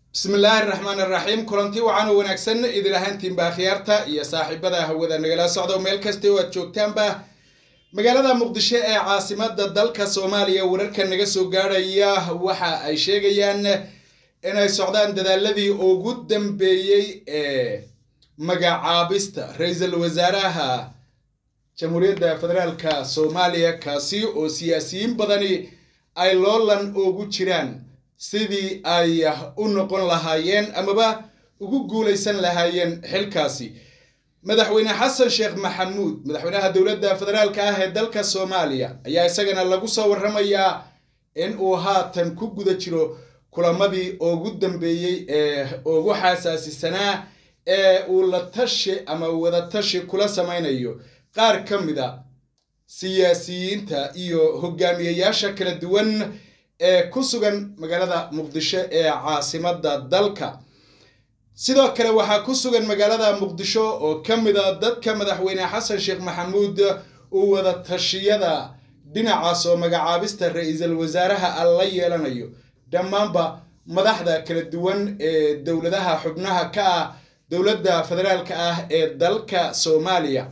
bismillaahi raxmaan raxiim kulanti wacan oo wanaagsan idin ahaantiinba akhyaarta iyo saaxiibada hawada nagala socda meel kasta oo aad joogtaanba magaalada muqdisho ee caasimada dalka soomaaliya wararka naga soo gaadhaya waxa ay sheegayaan inay socdaan dadaaladii ugu dambeeyey ee magacaabista ra-iisul wasaaraha jamhuuriyadda federaalka soomaaliya kaasi oo siyaasiyiin badani ay loolan ugu jiraan sidii ay u noqon lahaayeen amaba ugu guulaysan lahaayeen xilkaasi madaxweyne xasan sheekh maxamuud madaxweynaha dowladda federaalka ah ee dalka soomaaliya ayaa isagana lagu soo warramayaa in uu haatan ku guda jiro kulamadii ugu dambeeyey ee ugu xasaasisanaa ee uu la tashi ama wadatashi kula samaynayo qaar ka mid a siyaasiyiinta iyo hogaamiyayaasha kala duwan ee ku sugan magaalada muqdisho ee caasimada dalka sidoo kale waxaa ku sugan magaalada muqdisho oo ka mid a dadka madaxweyne xasan sheekh maxamuud uu wada tashiyada dhinacaas oo magacaabista ra-iisul wasaaraha a la yeelanayo dhammaanba madaxda kala duwan ee dowladaha xubnaha ka ah dowladda federaalka ah ee dalka soomaaliya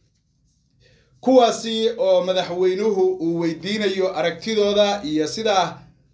kuwaasi oo madaxweynuhu uu weydiinayo aragtidooda iyo sidaa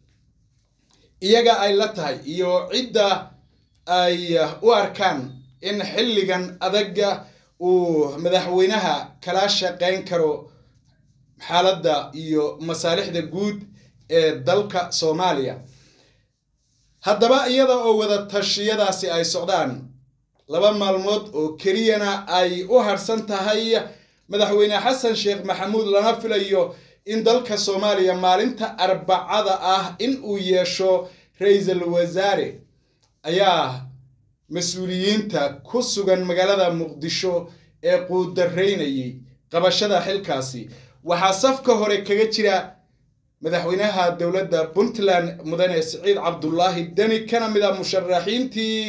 iyaga ay la tahay iyo cidda ay u arkaan in xilligan adaga uu madaxweynaha kala shaqayn karo xaaladda iyo masaalixda guud ee dalka soomaaliya haddaba iyada oo wada tashiyadaasi ay socdaan laba maalmood oo keliyana ay u harsan tahay madaxweyne xasan sheekh maxamuud lana filayo in dalka soomaaliya maalinta arbacada ah in uu yeesho ra-iisul wasaare ayaa mas-uuliyiinta ku sugan magaalada muqdisho ee quudaraynayay qabashada xilkaasi waxaa safka hore kaga jira madaxweynaha dowladda puntland mudane siciid cabdulaahi deni kana mid a musharaxiintii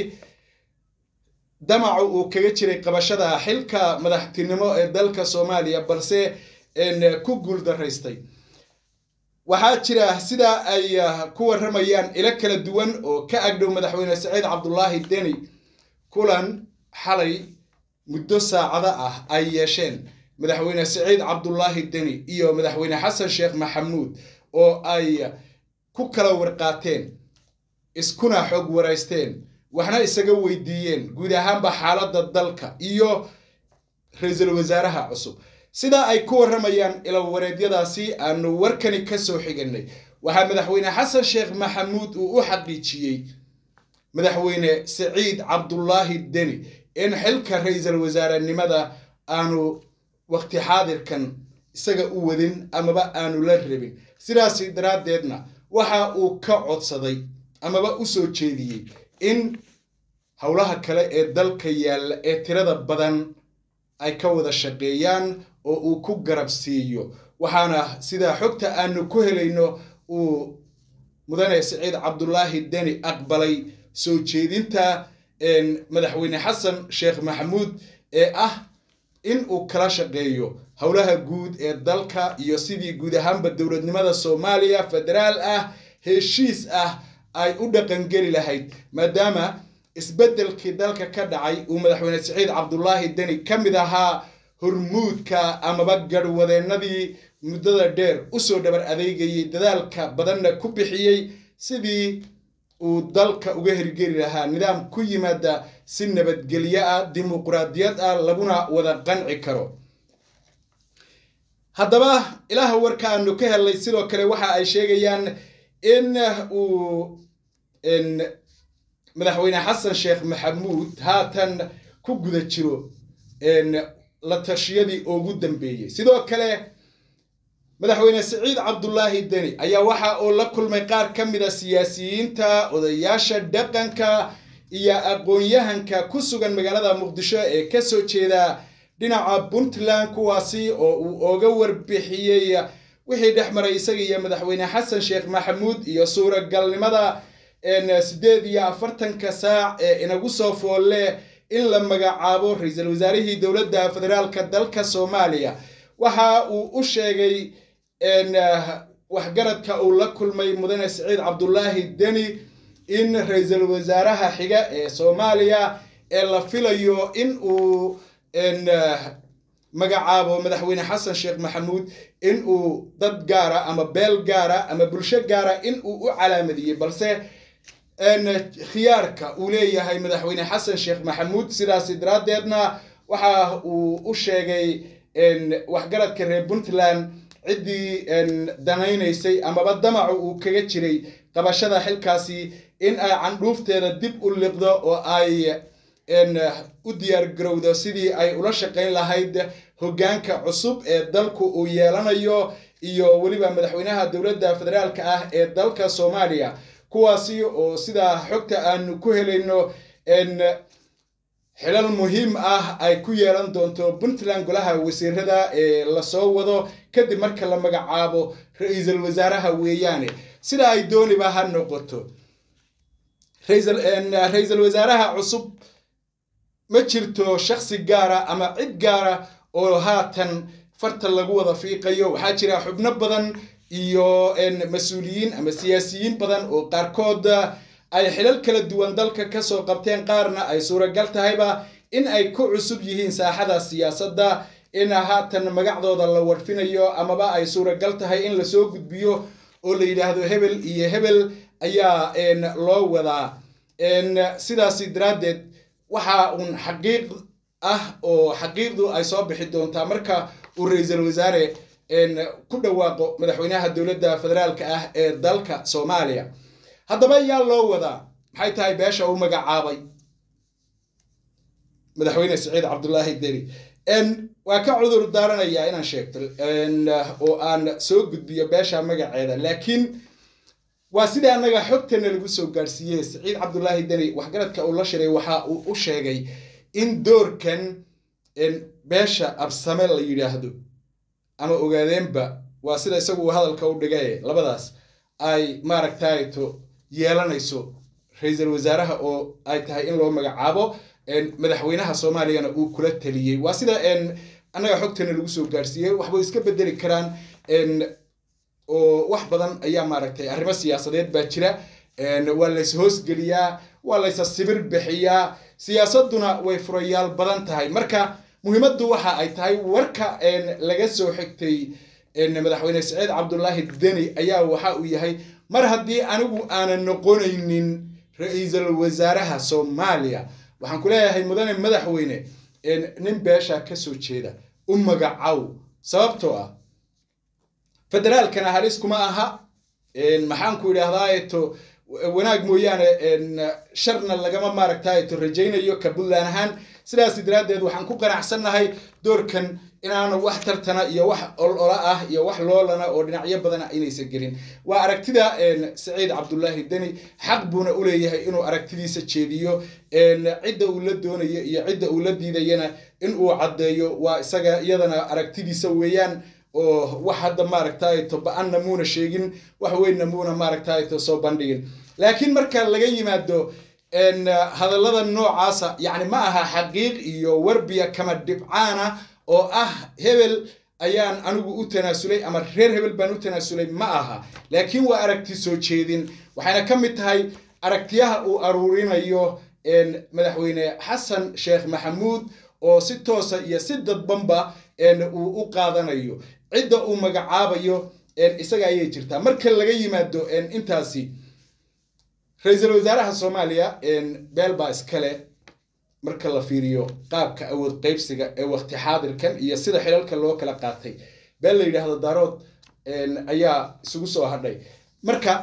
damacu uu kaga jiray qabashada xilka madaxtinimo ee dalka soomaaliya balse ku guul daraystay waxaa jira sida ay ku warramayaan ilo kala duwan oo ka agdhow madaxweyne saciid cabdulaahi deni kulan xalay muddo saacada ah ay yeesheen madaxweyne saciid cabdulaahi deni iyo madaxweyne xasan sheekh maxamuud oo ay ku kala warqaateen iskuna xog waraysteen waxna isaga weydiiyeen guud ahaanba xaaladda dalka iyo ra-iisul wasaaraha cusub sidaa ay ku warramayaan ilawareedyadaasi aanu warkani ka soo xiganay waxaa madaxweyne xasan sheekh maxamuud uu u xaqiijiyey madaxweyne saciid cabdulaahi deni in xilka ra-iisul wasaarenimada aanu waqti xaadirkan isaga u wadin amaba aanu la rabin sidaasi daraaddeedna waxa uu ka codsaday amaba u soo jeediyey in howlaha kale ee dalka yaalla ee tirada badan ay ka wada shaqeeyaan oo uu ku garab siiyo waxaana sidaa xogta aanu ku helayno uu mudane saciid cabdulaahi deni aqbalay soo jeedinta madaxweyne xasan sheekh maxamuud ee ah in uu kala shaqeeyo howlaha guud ee dalka iyo sidii guud ahaanba dowladnimada soomaaliya federaal ah heshiis ah ay u dhaqangeli lahayd maadaama isbeddelkii dalka ka dhacay uu madaxweyne saciid cabdulaahi deni ka mid ahaa hormuudka amaba garhwadeennadii muddada dheer usoo dhabar adeegayay dadaalka badanna ku bixiyey sidii uu dalka uga hirgeli lahaa nidaam ku yimaada si nabadgelyo ah dimuquraadiyad ah laguna wada qanci karo haddaba ilaha warka aanu ka helnay sidoo kale waxa ay sheegayaan in uu madaxweyne xasan sheekh maxamuud haatan ku guda jiro la tashiyadii ugu dambeeyey sidoo kale madaxweyne saciid cabdulaahi deni ayaa waxa uu la kulmay qaar ka mid a siyaasiyiinta odayaasha dhaqanka iyo aqoon-yahanka ku sugan magaalada muqdisho ee kasoo jeeda dhinaca puntland kuwaasi oo uu oga warbixiyey wixii dhex maray isaga iyo madaxweyne xasan sheekh maxamuud iyo suuragalnimada siddeed iyo afartanka saac ee inagu soo foolle in la magacaabo ra-iisul wasaarihii dowladda federaalka dalka soomaaliya waxa uu u sheegay waxgaradka uu la kulmay mudane saciid cabdulaahi deni in ra-iisul wasaaraha xiga ee soomaaliya ee la filayo in uu magacaabo madaxweyne xasan sheekh maxamuud in uu dad gaara ama beel gaara ama bulsho gaara in uu u calaamadiyey balse khiyaarka uu leeyahay madaxweyne xasan sheekh maxamuud sidaasi daraaddeedna waxa uu u sheegay waxgaradka reer puntland ciddii danaynaysay amaba damacu uu kaga jiray qabashada xilkaasi in ay candhuufteeda dib u liqdo oo ay u diyaar garowdo sidii ay ula shaqayn lahayd hoggaanka cusub ee dalku uu yeelanayo iyo weliba madaxweynaha dowladda federaalka ah ee dalka soomaaliya kuwaasi oo sidaa xogta aanu ku helayno xilal muhiim ah ay ku yeelan doonto puntland golaha wasiirada ee lasoo wado kadib marka la magacaabo ra-iisul wasaaraha weeyaane sida ay dooniba ha noqoto ra-iisul wasaaraha cusub ma jirto shaksi gaara ama cid gaara oo haatan farta lagu wada fiiqayo waxaa jira xubno badan iyo mas-uuliyiin ama siyaasiyiin badan oo qaarkood ay xilal kala duwan dalka kasoo qabteen qaarna ay suuragal tahayba in ay ku cusub yihiin saaxada siyaasadda in haatan magacdooda la warfinayo amaba ay suuragal tahay in lasoo gudbiyo oo la yidhaahdo hebel iyo hebel ayaa loo wadaa sidaasi daraaddeed waxa uun xaqiiq ah oo xaqiiqdu ay soo bixi doontaa marka uu ra-iisul wasaare ku dhawaaqo madaxweynaha dowladda federaalka ah ee dalka soomaaliya haddaba yaa loo wadaa maxay tahay beesha uu magacaabay madaxweyne siciid cabdulaahi deri waa ka cudur daaranayaa inaan sheegto oo aan soo gudbiyo beesha magaceeda laakiin waa sidai annaga xogtana lagu soo gaadhsiiyey siciid cabdulaahi deni waxgaradka uu la shiray waxa uu u sheegay in doorkan beesha absame la yidhaahdo ama ogaadeenba waa sida isagu uu hadalka u dhigaye labadaas ay maaragtayto yeelanayso ra-iisul wasaaraha oo ay tahay in loo magacaabo madaxweynaha soomaaliyana uu kula taliyey waa sida annaga xogtana lagu soo gaadhsiiyey waxbay iska bedeli karaan oo wax badan ayaa maaragtay arrimo siyaasadeed baa jira waa lays hoosgeliyaa waa laysa sibir bixiyaa siyaasaduna way furayaal badan tahay marka muhiimaddu waxa ay tahay warka laga soo xigtay madaxweyne saciid cabdulaahi deni ayaa waxa uu yahay mar haddii anigu aanan noqonaynin ra-iisul wasaaraha soomaaliya waxaan ku leeyahay mudane madaxweyne nin beesha kasoo jeeda u magacow sababtoo ah federaalkana halis kuma aha maxaan ku idhaahdaa wanaag mooyaane sharna lagama maaragtaato rajaynayo ka puntland ahaan sidaas daraaddeed waxaan ku qanacsannahay doorkan inaanu wax tartana iyo wax olola ah iyo wax loolana oo dhinacyo badana inaysan gelin waa aragtida saciid cabdulaahi deni xaq buuna u leeyahay inuu aragtidiisa jeediyo cidda uu la doonayo iyo cidda uu la diidayana in uu caddeeyo waa isaga iyadana aragtidiisa weeyaan oo wax hadda maaragtayto ba-anna muuna sheegin wax weynna muuna maaragtayto soo bandhigin laakiin marka laga yimaado hadallada noocaasa yacni ma aha xaqiiq iyo warbiya kama dhibcaana oo ah hebel ayaan anigu u tanaasulay ama reer hebel baan u tanaasulay ma aha laakiin waa aragti soo jeedin waxayna ka mid tahay aragtiyaha uu aruurinayo madaxweyne xasan sheekh maxamuud oo si toosa iyo si dadbanba uu u qaadanayo cidda uu magacaabayo isaga ayay jirtaa marka laga yimaado intaasi ra-iisul wasaaraha soomaaliya beel baa iskale marka la fiiriyo qaabka awood qaybsiga ee waqti xaadirkan iyo sida xilalka loo kala qaatay beel la yidhaahdo daarood ayaa isugu soo hadhay marka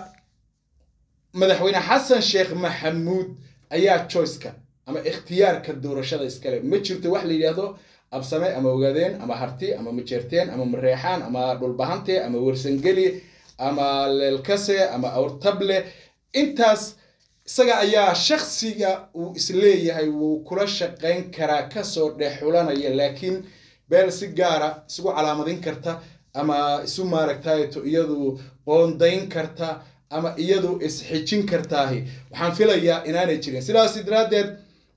madaxweyne xasan sheekh maxamuud ayaa joyceka ama ikhtiyaarka doorashada iskale ma jirto wax la yidhaahdo absame ama ogaadeen ama harti ama majeerteen ama mareexaan ama dhulbahante ama wersangeli ama leelkase ama awrtable intaas isaga ayaa shaksiga uu isleeyahay wuu kula shaqayn karaa kasoo dhex xulanaya laakiin beel si gaara isugu calaamadin karta ama isu maaragtayto iyadu qoondayn karta ama iyadu isxijin kartaahi waxaan filayaa inaanay jirin sidaas daraaddeed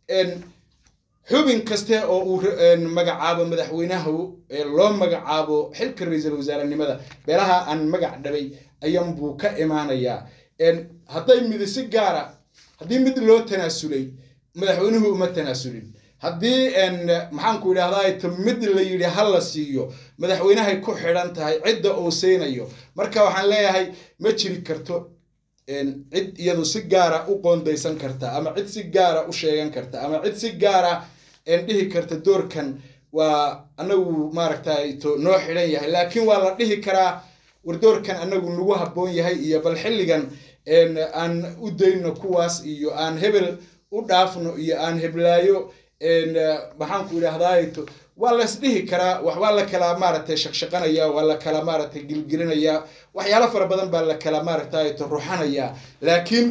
xubin kaste oo uu magacaabo madaxweynahu loo magacaabo xilka ra-iisul wasaarenimada beelaha aan magac dhabay ayan buu ka imaanayaa hadday midi si gaara haddii mid loo tanaasulay madaxweynuhu uma tanaasulin haddii maxaanku idhahdaa mid la yidhi ha la siiyo madaxweynahay ku xidhan tahay cidda uu siinayo marka waxaan leeyahay ma jiri karto cid iyadu si gaara u qoondaysan karta ama cid si gaara u sheegan karta ama cid si gaara dhihi karta doorkan waa anagu maaragtay noo xidhan yahay laakiin waa la dhihi karaa war doorkan anagu nagu habboon yahay iyo bal xilligan aan u dayno kuwaas iyo aan hebel u dhaafno iyo aan heblaayo maxaanku idhahdaa waa la isdhihi karaa wax waa la kala maaragtay shaqshaqanaya waa la kala maaragtay gilgilinaya waxyaalo fara badan baa la kala maaragtay ruxanaya laakiin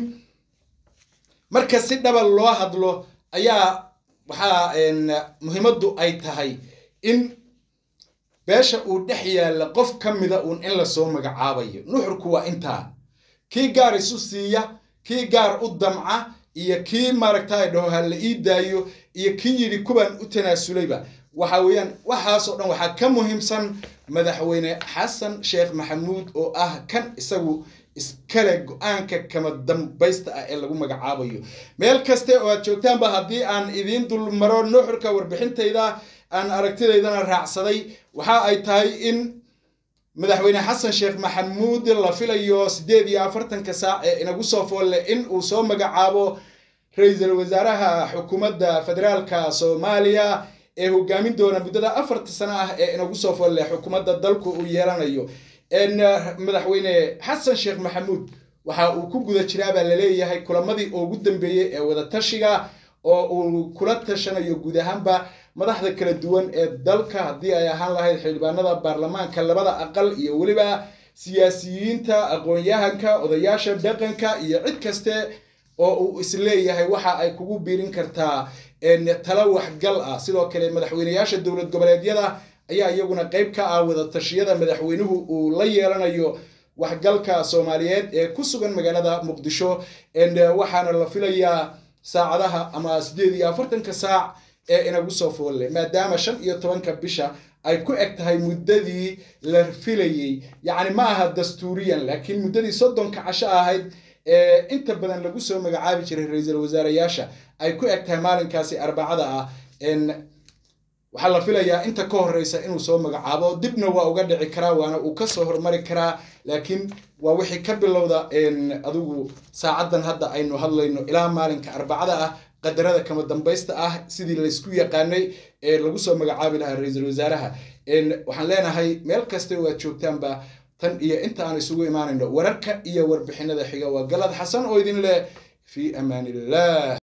marka si dhaba loo hadlo ayaa waxaa muhiimaddu ay tahay in beesha uu dhex yaalla qof ka mida uun in lasoo magacaabayo nuxurku waa intaa kii gaar isu siiya kii gaar u damca iyo kii maaragtay dhaho ha la ii daayo iyo kii yidhi kuban u tanaasulayba waxa weeyaan waxaasoo dhan waxaa ka muhiimsan madaxweyne xasan sheekh maxamuud oo ah kan isagu iskale go-aanka kama dambaysta ah ee lagu magacaabayo meel kaste oo aad joogtaanba haddii aan idiin dulmaro nuxurka warbixintayda aan aragtidaydana raacsaday waxa ay tahay in madaxweyne xasan sheekh maxamuud la filayo siddeed iyo afartanka saac ee inagu soo foolle in uu soo magacaabo ra-iisul wasaaraha xukuumadda federaalka soomaaliya ee hogaamin doona muddada afarta sano ah ee inagu soo foolle xukuumadda dalku uu yeelanayo madaxweyne xasan sheekh maxamuud waxa uu ku guda jiraa baa laleeyahay kulamadii ugu dambeeyey ee wadatashiga oo uu kula tashanayo guud ahaanba madaxda kala duwan ee dalka haddii ay ahaan lahayd xildhibaanada baarlamaanka labada aqal iyo weliba siyaasiyiinta aqoon-yahanka odayaasha dhaqanka iyo cid kaste oo uu isleeyahay waxa ay kugu biirin kartaa talo waxgal ah sidoo kale madaxweyneyaasha dowlad goboleedyada ayaa iyaguna qayb ka ah wadatashyada madaxweynuhu uu la yeelanayo waxgalka soomaaliyeed ee ku sugan magaalada muqdisho waxaana la filayaa saacadaha ama siddeed iyo afartanka saac ee inagu soo foolle maadaama shan iyo tobanka bisha ay ku eg tahay muddadii la filayey yacni ma aha dastuuriyan laakiin muddadii soddonka casho ahayd ee inta badan lagu soo magacaabi jiray ra-iisul wasaarayaasha ay ku eg tahay maalinkaasi arbacada ah waxaa la filayaa inta ka horeysa inuu soo magacaabo dibna waa uga dhici karaa waana uu kasoo hormari karaa laakiin waa wixii ka bilowda adigu saacaddan hadda aynu hadlayno ilaa maalinka arbacada ah qadarada kama dambaysta ah sidii laysku yaqaanay ee lagu soo magacaabi lahaa ra-iisul wasaaraha waxaan leenahay meel kasta oo aad joogtaanba tan iyo inta aan isugu imaanayno wararka iyo warbixinada xiga waa galad xasan oo idin leh fii amaan illah